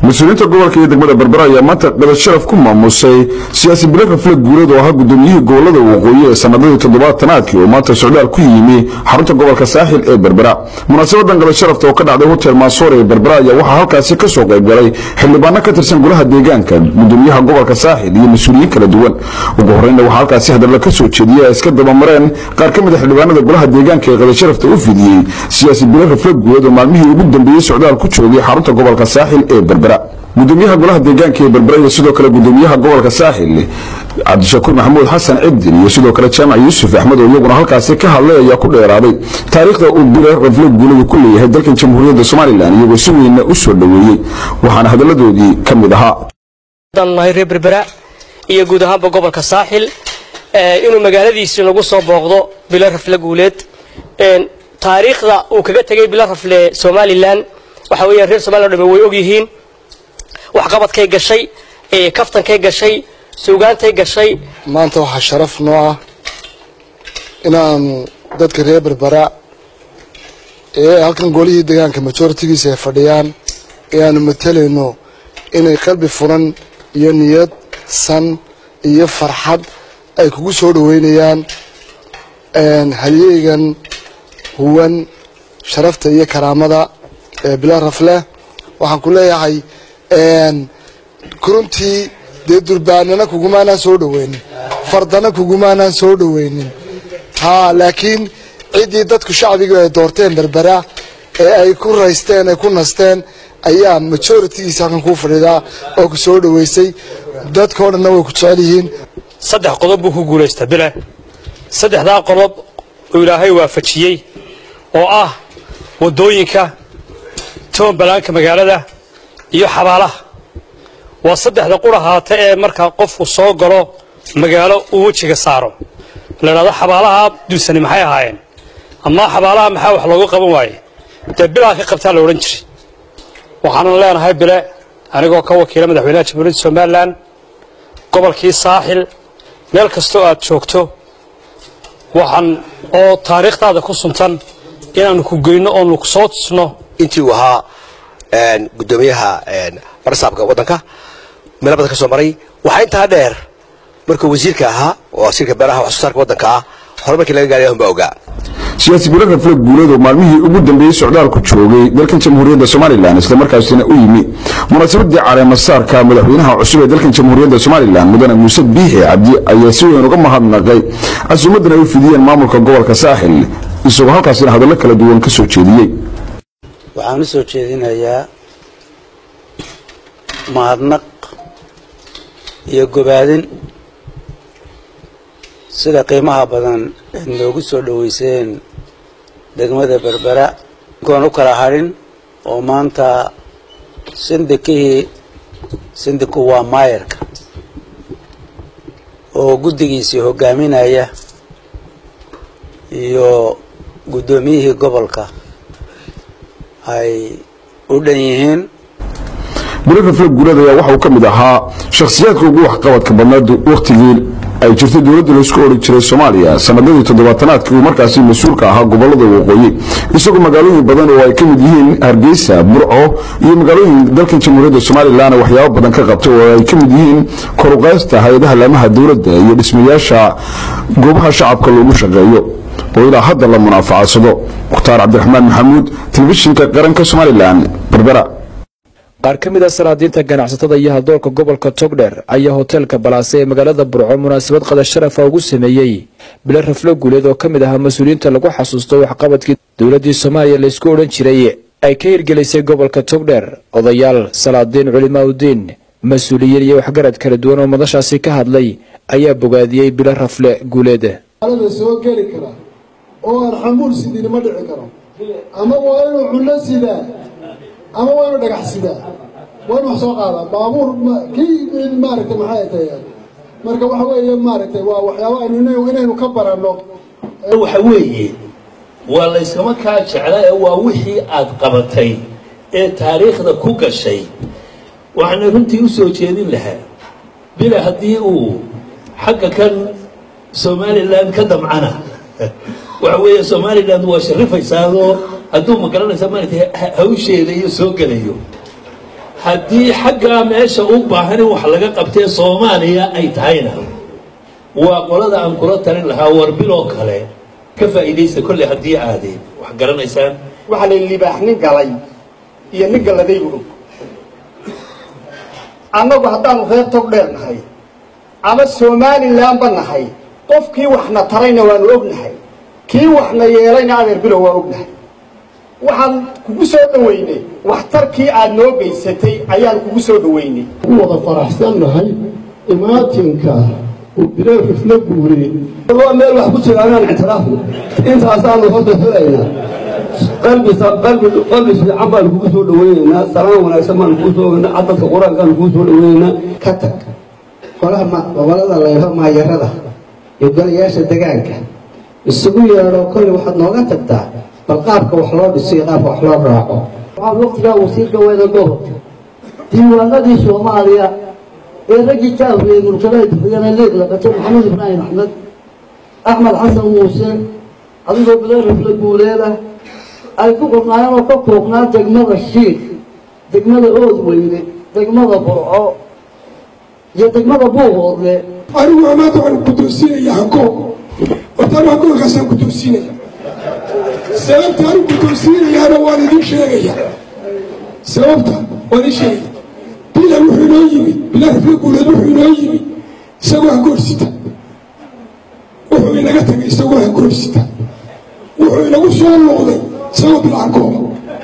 mas-uuliyiinta gobolka iyo degmada berbera ayaa maanta dhabad sharaf ku maamusay siyaasi bilo rafle guuleed oo ahaa gudoomiyihii gobolada waqooyi ee sanadadii toddobaatanaadkii oo maanta socdaal ku yimi xarunta gobolka saaxil ee berbera munaasabadan dhabad sharafta oo ka dhacday hotel maasoor ee berbera ayaa waxaa halkaasi ka soo qayb galay xildhibaano ka tirsan golaha deegaanka gudoomiyaha gobolka saaxil iyo mas-uuliyiin kala duwan ugu horreynna waxaa halkaasi hadalla ka soo jeediyey ay iska dabamareen qaar ka mid a xildhibaanada golaha deegaanka ee qabad sharafta u fidiyey siyaasi bilo rafle guuleed oo maalmihii ugu dambeeyey socdaal ku joogay xarunta gobolka saaxil ee berbera gudoomiyaha golaha deegaanka ee berbera iyo sidoo kale gudoomiyaha gobolka saaxil cabdishakuur maxamuud xasan cibdin iyo sidoo kale jaamac yuusuf axmed oo iyaguna halkaasi ka hadlay ayaa ku dheeraaday taariikhda uu bile rafle guuladu ku leeyahay dalkan jamhuuriyadda somalilan iyagoo si weynna u soo dhoweeyey waxaana hadalladoodii ka mid ahaa nahay reer berbera iyo guud ahaanba gobolka saaxil inuu magaaladiisii lagu soo booqdo bilo rafle guuleed taariikhda uu kaga tegay bilo rafle somalilan waxa weeyaan reer somalilan o dhame way ogyihiin waxqabadkay gashay kaftankay gashay suugaantay gashay maanta waxaa sharaf noo ah inaanu dadka reer berbera ee halkan golihii deegaanka majoritigiisa ay fadhiyaan ee aanu matalayno inay qalbi furan iyo niyad san iyo farxad ay kugu soo dhoweynayaan halyeygan huwan sharafta iyo karaamada ee bila rafleh waxaan ku leeyahay runtii dee durbaanana kugumaanaan soo dhoweynin fardana kugumaanaan soo dhoweynin ha laakiin ciddii dadku shacbiga ay doorteen berbera ee ay ku raysteen ay ku nasteen ayaa majoritigiisa halkan kuu fadhidaa oo ku soo dhoweysay dadkao dhanna way ku jecel yihiin saddex qodob buu ku guulaystaa bile saddexdaa qodob uu ilaahay waafajiyey oo ah waddooyinka toonbalaanka magaalada iyo xabaalaha waa saddexda qura haata ee markaa qofku soo galo magaalo uu wejiga saaro la idhahdo xabaalaha duusani maxay ahaayeen ama xabaalaha maxaa wax loogu qaban waaye dee bilaa ka qabtaa la odhan jiray waxaanan leenahay bile anigoo ka wakiila madaxweynaha jamhuuriyadda somalilan gobolkii saaxil meel kastoo aad joogto waxaan oo taariikhdaada ku suntan inaanu ku geyno oonu soo tusno intii uu ahaa gudoomiyaha barsaabka waddanka meelo badan ka soo maray waxaa intaa dheer markuu wasiirka ahaa oo wasiirka beeraha wax soo saarka waddanka ah hore markii laga gaaray ahun baa ogaa siyaasi bilo rafle guuleed oo maalmihii ugu dambeeyey socdaalku joogay dalkan jamhuuriyadda somalilan islamarkaasina u yimi munaasabadii caleemasaarka madaxweynaha cusub ee dalkan jamhuuriyadda somalilan mudane muuse biixi cabdi ayaa si weyn uga mahadnaqay casuumadan ay u fidiyeen maamulka gobolka saaxil isagoo halkaasina hadallo kala duwan ka soo jeediyey waxaan u soo jeedinayaa mahadnaq iyo gobaadin sida qiimaha badan eed noogu soo dhoweyseen degmada berbera koon u kala hadhin oo maanta sindikihii sindiku waa maayarka oo guddigiisii hogaaminaya iyo guddoomiyihii gobolka ay u dhan yihiin bilo rafle guuleed ayaa waxa uu ka mid ahaa shakhsiyaadka ugu waxqabadka badnaad wakhtigii ay jirtay dowladda laysku odhan jiray soomaaliya sanadadii toddobaatanaadkii uu markaasi mas-uulka ahaa gobolada waqooyi isagoo magaalooyin badan oo ay ka mid yihiin hargeysa burco iyo magaalooyin dalkan jamhuuriyadda somalilan waxyaabo badan ka qabtay oo ay ka mid yihiin koruqaysta hay-adaha laamaha dowladda iyo dhismayaasha goobaha shacabka loogu shaqeeyo oo ilaa hadda la munaafacadsado mukhtaar cabdiraxmaan maxamuud telefishinka qaranka somalilan berbera qaar ka mid a salaadiinta ganacsatada iyo haldoorka gobolka togdher ayaa hoteelka balaase ee magaalada burco munaasabad qada sharafa ugu sameeyey bilo rafle guuleed oo ka mid ahaa mas-uuliyiinta lagu xasuusto waxqabadkii dowladdii soomaaliya laysku odhan jiray ay ka hirgelisay gobolka togdher odayaal salaadiin culimaaudiin mas-uuliyiin iyo waxgarad kala duwan oo madashaasi ka hadlay ayaa bogaadiyey bilo rafle guuleed soo geli kara oo aan xamuul sidinima dhici karo ama waa inuu cunno sidaa ama waa inuu dhagax sidaa waa inu wax soo qaadaa baabuur kii maaragtay maxay tahay marka waxa weeye maaragtay waa waxyaaba aynu inaynu ka baranno waxa weeye waa layskama kaa jecla ee waa wixii aad qabatay ee taariikhda ku gashay waxaana runtii u soo jeedin lahaa bila haddii uu xagga kan somalilan ka damcana waxa weeye somaliland waa sharifaysaadoo hadduu ma garanaysa maaragtay hawsheeda iyo soo gelayo haddii xaggaa meesha u baahan in wax laga qabtee soomaaliya ay tahayna waa qolada aan kula talin lahaa war biloo kale ka faa'iidaysta kolley haddii aadeen wax garanaysaan waxaa la libaax nin galay iyo nin galladaybu og annagu haddaanu reer tog dheer nahay ama somalilanba nahay qofkii waxna tarayna waanu ognahay kii waxna yeelayna adeer bilow waa ognahay waxaan kugu soo dhoweynay waxtarkii aad noo geysatay ayaan kugu soo dhoweynay ku wada faraxsannahay imaatinka uu bilow riflo guuriyey waa meel wax ku jira anaan ictiraafno intaasaanu horta helaynaa qalbi qalbi qalbi fiican baanu kugu soo dhaweynaynaa salaan wanaagsan baanu kugu soo ogeynaa cadadka qur-aankaanu kugu soo dhaweynaynaa ka tag golaha gobolada layho maayarada iyo golayaasha degaanka isugu yeedho kolley waxaad nooga tagtaa bal qaabka wax loo dhiso iyo qaabka wax loo raaco waxaan waqtigaa wasiirka weyda gobolka diiwaanadii soomaaliya ee raggii ka afriyey gurkadaha dufriyana leeg laqato maxamed ibraahim axmed axmed xasan muuse adigoo bilarafla guuleeda ay ku qornaayeen oo ka koobnaa degmada shiik degmada oodweyne degmada burco iyo degmada buuhoodle anigu amaanta waxaan guddoonsiinaya hankoog hortaan hankoogkaasaan guddoonsiinaya sababta anigu guddoonsiinayaana waan idiin sheegaya sababta waan idiin sheegaya bilan wuxuu inoo yimid bilan rafla guuleed wuxuu inoo yimid isagoo hangoorsita wuxuu inaga tagay isagoo hangoorsita wuxuu inagu soo noqday isagoo bilcankooda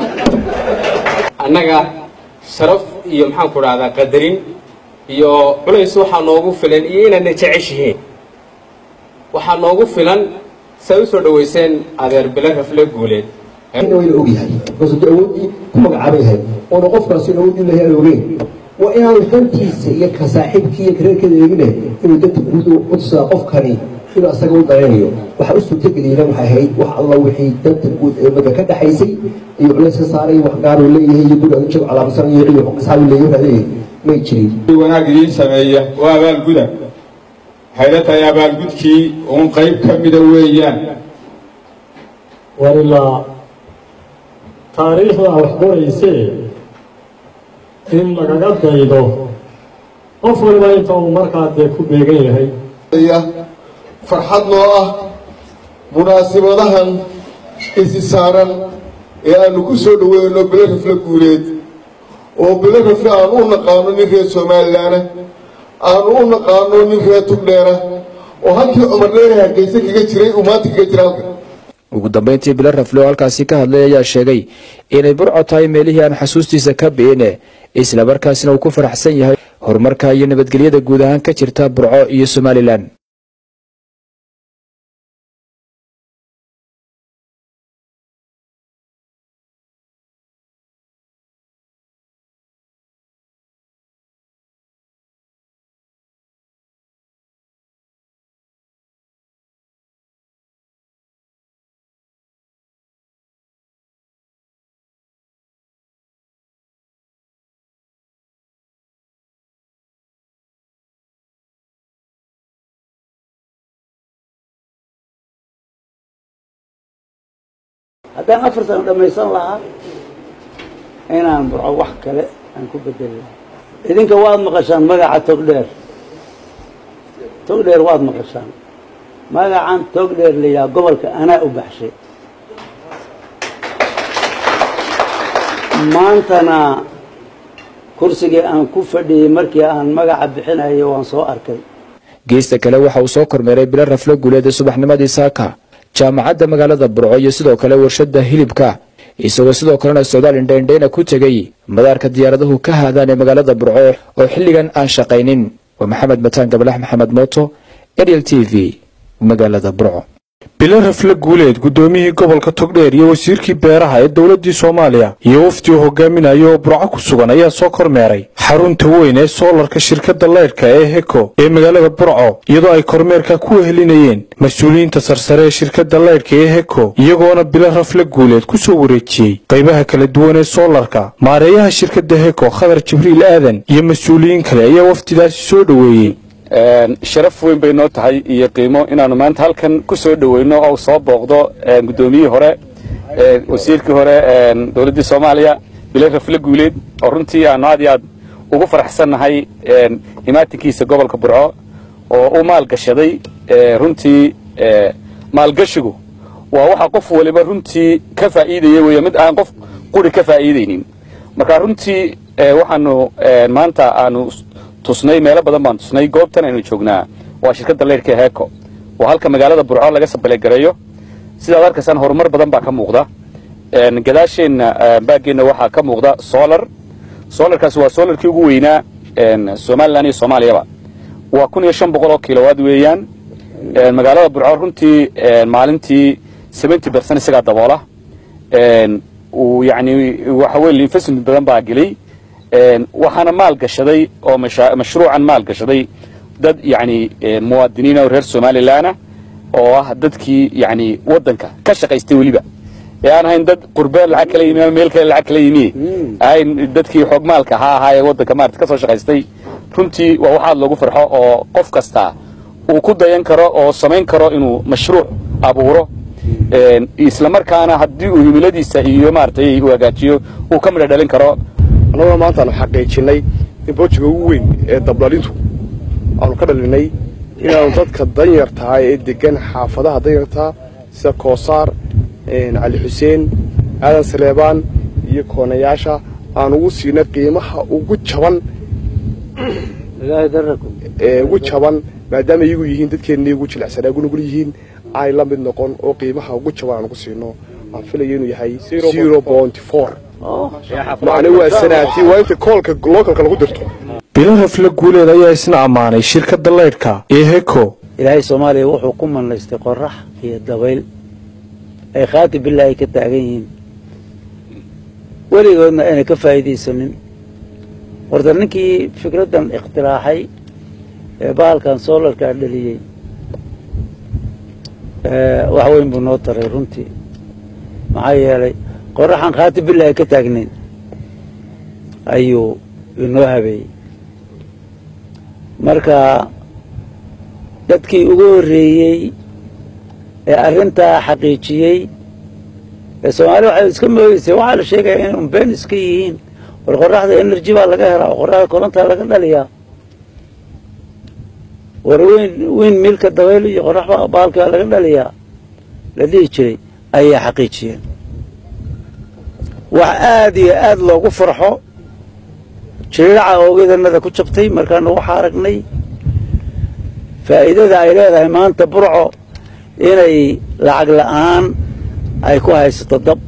annaga sharaf iyo maxaan ku dhahdaa qadarin iyo culays waxaa noogu filan iyo inaadna jeceshihiin waxaa noogu filan say u soo dhowayseen adeer bile rafle guuleed wayna ogyahay markaasuu dee awooddii ku magacaabay yahay oona qofkaasi awoodii lahay aan ogeyn waa inaanu dantiisa iyo ka saaxiibkii iyo kareerkeeda eegine inuu danta guud u tusaa qofkani inuu asaga u daraynayo waxa u suurtageliyena waxay ahayd wax alla wixii danta guud ee ummadda ka dhaxaysay iyo culays ka saaray wax gaaruu leeyahay iyo guri adujag calaamsanayo iyo asxaabu leeyahay raadinay may jirin wanaag idiin sameeya waa abaalguda waxay la tahay abaalgudkii uun qayb ka mida weeyaan war ilaa taariikhdaa wax qoraysee in lagaga daydo qof waliba inta uu markaa dee ku beegan yahay farxad noo ah munaasibadahan isi saaran ee aanu ku soo dhoweyno bilo rafle guuleed oo bilo rafle aanu u naqaano nin reer somalilaana aanu u naqaano nin reer tugdheera oo halkii cumar dheere hargeysa kaga jiray uu maanta kaga jira halka ugu dambayntii bilo rafle oo halkaasi ka hadlay ayaa sheegay inay burco tahay meelihii aan xasuustiisa ka bi'ine islamarkaasina uu ku faraxsan yahay horumarka iyo nabadgelyada guud ahaan ka jirta burco iyo somalilan haddaan afar sano dhammaysan lahaa inaan burco wax kale aan ku bedeli lahaa idinka waad maqashaan magaca togdheer togdheer waad maqashaan magacan togdheer la yidhaha gobolka anaa u baxshay maantana kursigii aan ku fadhiyey markii aan magaca bixinayo waan soo arkay geesta kale waxa uu soo kormeeray bilo rafle guuleed ee subaxnimadii saaka jaamacadda magaalada burco iyo sidoo kale warshadda hilibka isagoo sidoo kalena socdaal indhaindhayna ku tegey madaarka diyaaraduhu ka haadaan ee magaalada burco oo xilligan aan shaqaynin waa maxamed mataan gabalax maxamed mooto ariel t v magaalada burco bilo rafle guuleed guddoomiyihii gobolka togdheer iyo wasiirkii beeraha ee dowladdii soomaaliya iyo wafdi uu hogaaminayo oo burco ku sugan ayaa soo kormeeray xarunta weyn ee soolarka shirkadda laydhka ee heko ee magaalada burco iyadoo ay kormeerka ku wehelinayeen mas-uuliyiinta sarsare ee shirkadda laydhka ee heko iyagoona bilo rafle guuleed ku soo wareejiyey qaybaha kala duwan ee soolarka maareeyaha shirkadda heko khadar jibriil aadan iyo mas-uuliyiin kale ayaa wafdidaasi soo dhoweeyey sharaf weyn bay noo tahay iyo qiimo inaanu maanta halkan ku soo dhoweyno oo soo booqdo guddoomiyihii hore wasiirkii hore dowladdii soomaaliya bile rafle guuleed oo runtii aanu aad iyo aad ugu faraxsannahay imaatinkiisa gobolka burco oo u maalgashaday runtii maalgashigu waa waxa qof waliba runtii ka faa'iidaya weeye mid aan qof quri ka faa'iidaynin marka runtii waxaanu maanta aanu tusnay meelo badan baan tusnay goobtan aynu joognaa waa shirkadda leyrhka heeko oo halka magaalada burco laga sabalegareeyo sidaad arkaysaan horumar badan baa ka muuqda gadaasheenna baageenna waxaa ka muuqda solar solarkaasi waa solarkii ugu weynaa somalilan iyo soomaaliyaba waa kun iyo shan boqol oo kilowaad weeyaan magaalada burco runtii maalintii seventy percent isagaa daboola uu yani waxa weye investment badan baa gelay waxaana maal gashaday oo mashruucan maal gashaday dad yani muwaadiniin oo reer somalilanah oo ah dadkii yani waddanka ka shaqaystay weliba ee aan ahayn dad qurbe lacag kala yimi ama meel kale lacag kala yimi ahayn dadkii xoog maalka ahaa ahaa ee waddanka maarata ka soo shaqaystay runtii waa waxaad loogu farxo oo qof kasta uu ku dayan karo oo samayn karo inuu mashruuc abuuro isla markaana haddii uu himiladiisa iyo maaragtay uu hagaajiyo uu ka midha dhalin karo annaguna maanta aanu xaqiijinay in boojiga ugu weyn ee dabdhalintu aanu ka dhalinay inaanu dadka danyartaa ee degan xaafadaha danyartaa sida koosaar cali xuseen aadan saleebaan iyo koonayaasha aan ugu siinay qiimaha ugu jaban ugu jaban maadaama iyagu yihiin dadkeennii ugu jilicsanaa gunugul yihiin ay la mid noqon oo qiimaha ugu jaban aan ugu siino aan filaya inuu yahay zero point four macne waa sanaatii waa inta koolka localka lagu dirto bilo rafle guuleed ayaa isna ammaanay shirkadda leydhka ee heko ilaahay soomaaliya wuxuu ku manlaystay qorax iyo dabayl ay khaati bilaahi ka taagan yihiin weligoodna ayna ka faa'iidaysanin horta ninkii fikraddan ikhtiraaxay ee bahalkan soolarkaa dhaliyey wax weyn buu noo taray runtii maxaa yeelay qoraxan khaati bilaahi ka taagnayn ayuu inoo habeeyey marka dadkii ugu horreeyey ee arrintaa xaqiijiyey ee soomaaliya waxay iska moogeysay waxaa la sheegaya inay unbeen iska yihiin war qoraxda energy baa laga helaa qoraxda korontaa laga dhaliyaa war weyn weyn miilka dabayl iyo qorax baalki baa laga dhaliyaa la dhihi jiray ayay xaqiijiyeen wax aada iyo aada loogu farxo jiriiraca oogedanada ku jabtay markaanu waxaa aragnay faa'iidada ay leedahay maanta burco inay lacag la'aan ay ku haysato dab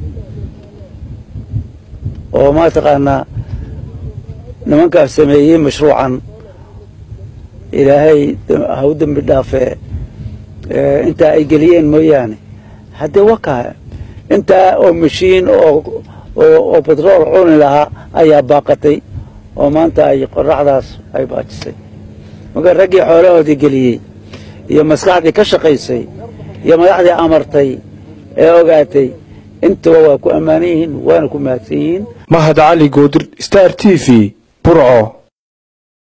oo mataqaanaa nimankaas sameeyey mashruucan ilaahay ha u dembi dhaafee intaa ay geliyeen mooyaane haddee wakaa intaa oo mashiin oo oo betrool cuni lahaa ayaa baaqatay oo maanta ay qoraxdaas ay baajisay marka raggii xoolahoodii geliyey iyo maskaxdii ka shaqaysay iyo madaxdii amartay ee ogaatay intaba waa ku ammaanan yihiin waana ku mahadsan yihiin mahad cali goodir star t v burco